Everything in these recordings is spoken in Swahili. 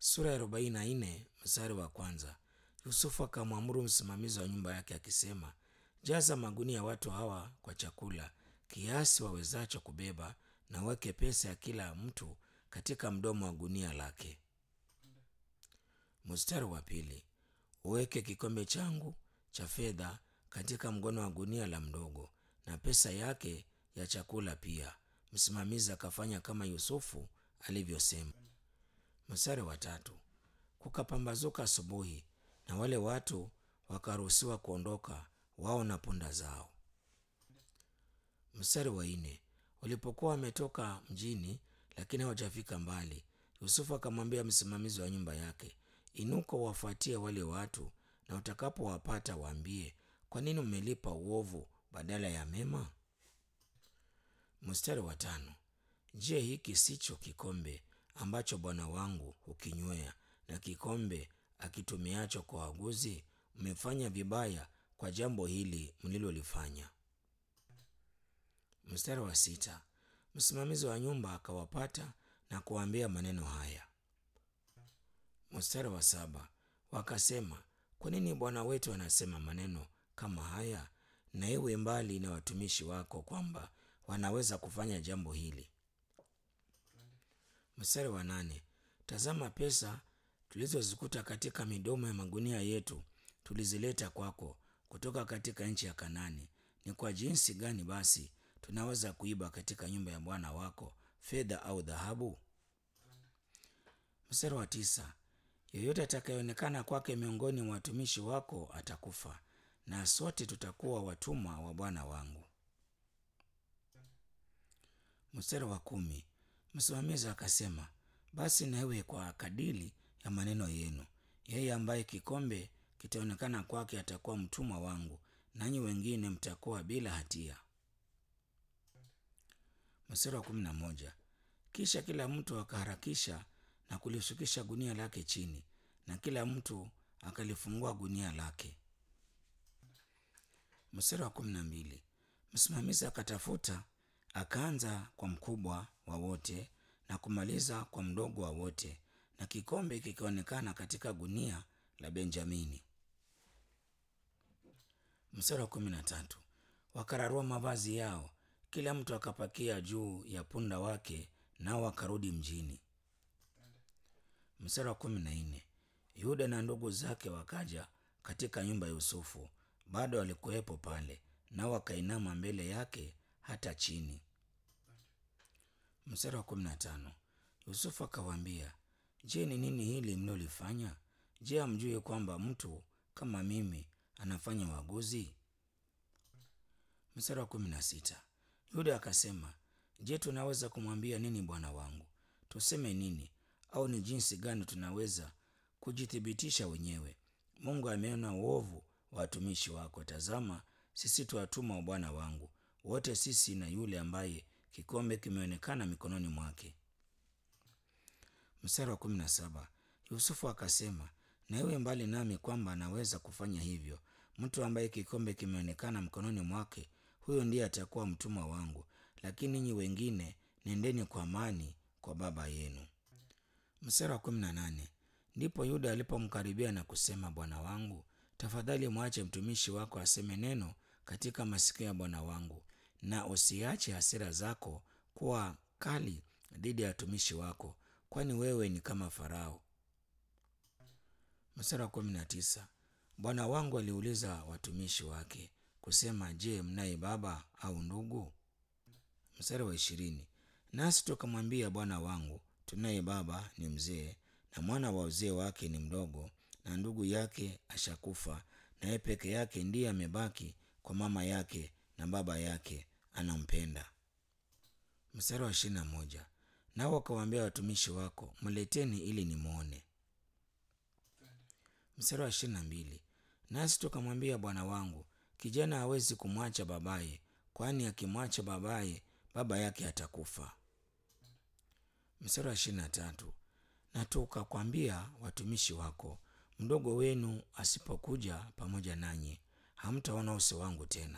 sura ya arobaini na nne mstari wa kwanza. Yusufu akamwamuru msimamizi wa nyumba yake akisema, jaza magunia ya watu hawa kwa chakula kiasi wawezacho kubeba, na uweke pesa ya kila mtu katika mdomo wa gunia lake. Mstari wa pili, uweke kikombe changu cha fedha katika mgono wa gunia la mdogo, na pesa yake ya chakula pia. Msimamizi akafanya kama Yusufu alivyosema. Mstari wa tatu, kukapambazuka asubuhi, na wale watu wakaruhusiwa kuondoka, wao na punda zao. Mstari wa nne, walipokuwa wametoka mjini, lakini hawajafika mbali, Yusufu akamwambia msimamizi wa nyumba yake, inuka uwafuatie wale watu, na utakapowapata waambie, kwa nini mmelipa uovu badala ya mema? Mstari wa tano, je, hiki sicho kikombe ambacho bwana wangu hukinywea na kikombe akitumiacho kwa waguzi? Mmefanya vibaya kwa jambo hili mlilolifanya. Mstari wa sita, msimamizi wa nyumba akawapata na kuwaambia maneno haya. Mstari wa saba, wakasema, kwa nini bwana wetu anasema maneno kama haya? Na iwe mbali na watumishi wako kwamba wanaweza kufanya jambo hili. Mstari wa nane, tazama pesa tulizozikuta katika midomo ya magunia yetu tulizileta kwako kutoka katika nchi ya Kanani. Ni kwa jinsi gani basi tunaweza kuiba katika nyumba ya bwana wako fedha au dhahabu? Mstari wa tisa, yeyote atakayeonekana kwake miongoni mwa watumishi wako atakufa, na sote tutakuwa watumwa wa bwana wangu. Mstari wa kumi, msimamizi akasema, basi na iwe kwa kadiri ya maneno yenu. Yeye ambaye kikombe kitaonekana kwake atakuwa mtumwa wangu, nanyi wengine mtakuwa bila hatia. Mstari wa kumi na moja, kisha kila mtu akaharakisha na kulishukisha gunia lake chini, na kila mtu akalifungua gunia lake. Mstari wa kumi na mbili, msimamizi akatafuta akaanza kwa mkubwa wa wote na kumaliza kwa mdogo wa wote, na kikombe kikionekana katika gunia la Benjamini. Mstari wa kumi na tatu, wakararua mavazi yao, kila mtu akapakia juu ya punda wake, nao wakarudi mjini. Mstari wa kumi na nne, Yuda na ndugu zake wakaja katika nyumba ya Yusufu, bado walikuwepo pale, nao wakainama mbele yake hata chini. Mstari wa kumi na tano, Yusufu akawaambia, je, ni nini hili mlilolifanya? Je, hamjui kwamba mtu kama mimi anafanya uaguzi? Mstari wa kumi na sita, Yuda akasema, je, tunaweza kumwambia nini bwana wangu? Tuseme nini? Au ni jinsi gani tunaweza kujithibitisha wenyewe? Mungu ameona uovu wa watumishi wako. Tazama, sisi tu watumwa wa bwana wangu, wote sisi na yule ambaye kikombe kimeonekana mikononi mwake. Mstari wa kumi na saba Yusufu akasema, na iwe mbali nami kwamba anaweza kufanya hivyo. Mtu ambaye kikombe kimeonekana mkononi mwake, huyo ndiye atakuwa mtumwa wangu, lakini ninyi wengine nendeni kwa amani kwa baba yenu. Mstari wa kumi na nane ndipo Yuda alipomkaribia na kusema, bwana wangu, tafadhali mwache mtumishi wako aseme neno katika masikio ya bwana wangu, na usiache hasira zako kuwa kali dhidi ya watumishi wako, kwani wewe ni kama Farao. Mstari wa kumi na tisa bwana wangu aliuliza watumishi wake kusema, je, mnaye baba au ndugu? Mstari wa ishirini nasi tukamwambia bwana wangu, tunaye baba ni mzee, na mwana wa uzee wake ni mdogo, na ndugu yake ashakufa, naye peke yake ndiye amebaki kwa mama yake, na baba yake anampenda. Mstari wa ishirini na moja nao wakawaambia watumishi wako, mleteni ili nimwone. Mstari wa ishirini na mbili nasi tukamwambia bwana wangu, kijana hawezi kumwacha babaye, kwani akimwacha babaye, baba yake atakufa. Mstari wa ishirini na tatu na tukakwambia watumishi wako, mdogo wenu asipokuja pamoja nanyi, hamtaona uso wangu tena.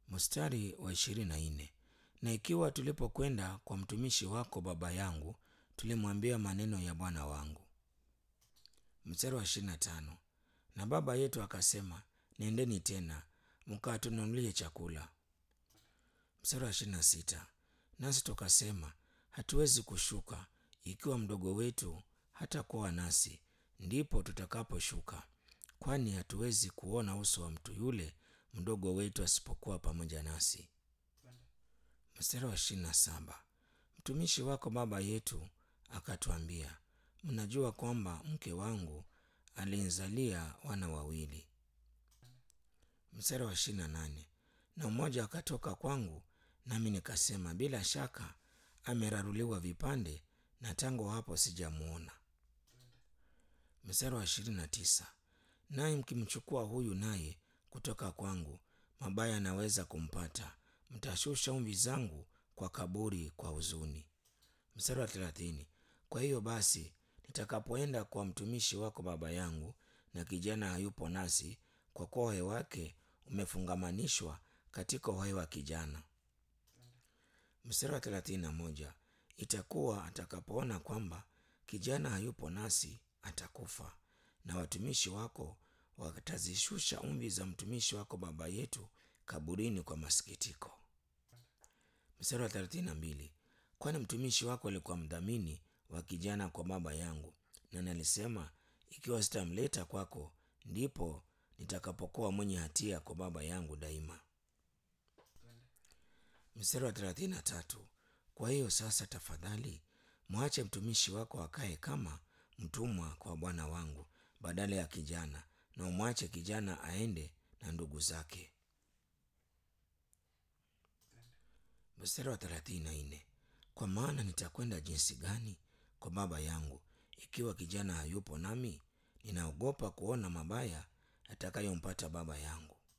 Mstari wa ishirini na nne na ikiwa tulipokwenda kwa mtumishi wako baba yangu tulimwambia maneno ya bwana wangu. Mstari wa ishirini na tano na baba yetu akasema, nendeni tena mkatununulie chakula. Mstari wa ishirini na sita nasi tukasema, hatuwezi kushuka ikiwa mdogo wetu hatakuwa nasi, ndipo tutakaposhuka, kwani hatuwezi kuona uso wa mtu yule mdogo wetu asipokuwa pamoja nasi. Mstari wa ishirini na saba mtumishi wako baba yetu akatwambia, mnajua kwamba mke wangu alinizalia wana wawili. Mstari wa ishirini na nane na mmoja akatoka kwangu, nami nikasema, bila shaka ameraruliwa vipande, na tangu hapo sijamwona. Mstari wa ishirini na tisa naye mkimchukua huyu naye kutoka kwangu, mabaya yanaweza kumpata, mtashusha umvi zangu kwa kaburi kwa huzuni. Mstari wa thelathini kwa hiyo basi nitakapoenda kwa mtumishi wako baba yangu, na kijana hayupo nasi, kwa kuwa uhai wake umefungamanishwa katika uhai wa kijana. Mstari wa thelathini na moja itakuwa atakapoona kwamba kijana hayupo nasi, atakufa, na watumishi wako watazishusha umvi za mtumishi wako baba yetu kaburini kwa masikitiko. Mstari wa thelathini na mbili kwani mtumishi wako alikuwa mdhamini wa kijana kwa baba yangu, na nalisema, ikiwa sitamleta kwako, ndipo nitakapokuwa mwenye hatia kwa baba yangu daima. Mstari wa thelathini na tatu kwa hiyo sasa, tafadhali mwache mtumishi wako akae kama mtumwa kwa bwana wangu badala ya kijana, na umwache kijana aende na ndugu zake. Mstari wa thelathini na nne kwa maana nitakwenda jinsi gani kwa baba yangu ikiwa kijana hayupo nami? Ninaogopa kuona mabaya yatakayompata baba yangu.